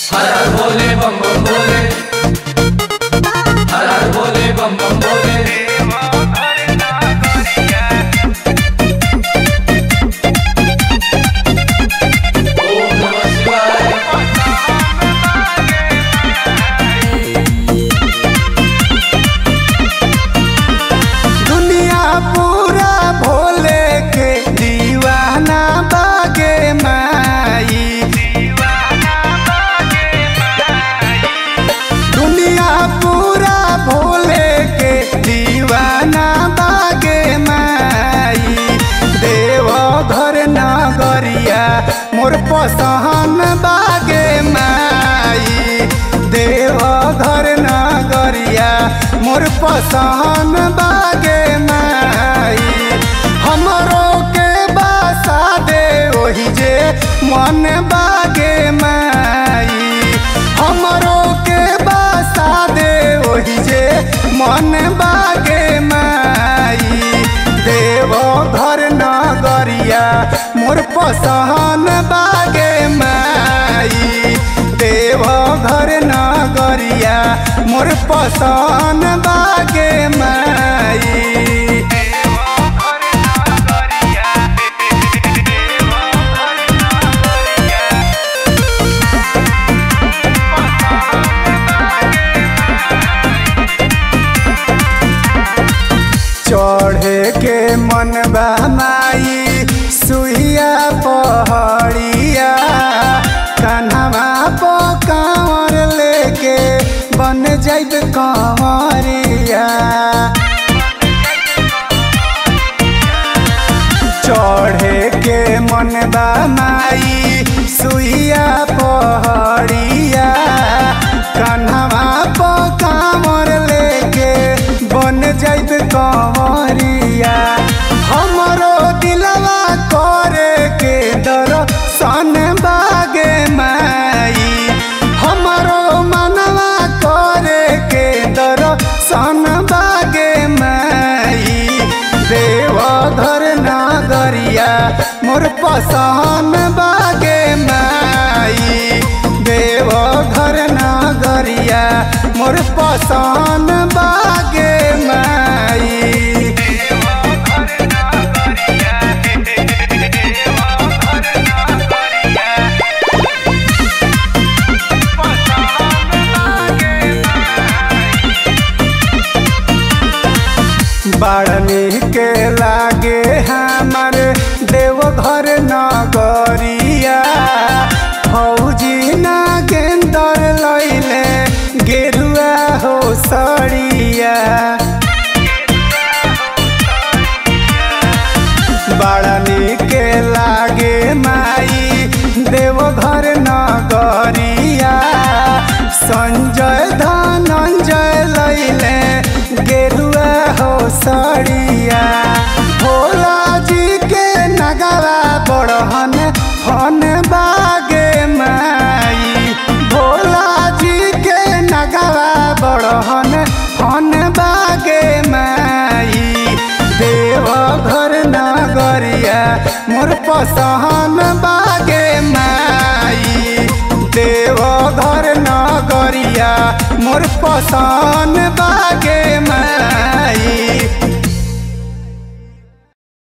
हर हर भोले बम बम भोले हर हर भोले बम बम भोले ओम नमः शिवाय दुनिया पूरा भोले के दीवाना बागे माई दुनिया पूरा भोले के दीवाना बागे माई देव घर नगरिया मोर पसहन बागे माई देव घर नगरिया मोर पसहन बागे माई हमरो के बासा दे ओही जे मन बागे माई हमरो के बासा दे ओही जे मन बागे माई देव घर नगरिया मोर पसहन बागे माई देव घर नगरिया मोर पसहन बागे माई चढ़े के मन माई सुइया पहड़िया कन्हवा पो कांवर लेके बन जाइब कंवरिया चढ़े के मन माई सुइया पहड़िया कन्हवा पो कांवर लेके बन जाइब कंवरिया हमरो दिलवा करे के दर्शन बागे माई हमरो मनवा करे के दर्शन बागे माई देव धर नगरिया मोर पसहन बागे माई देव घर नगरिया मोर पसहन बागे माई बाड़नी के लागे हमर देवघर नगरिया फौजी नागेंदर लैले गेरुआ हो सड़िया बाड़नी के लागे माई देवघर नगरिया संजय धनंजय लैले गेरुआ हो सड़िया भोला जी के नगरा बड़हन फन बागे माई भोला जी के नगरा बड़हन फन बागे माई देव घर नगरिया मोर पसहन बागे माई देव घर नगरिया मोर पसहन बागे माई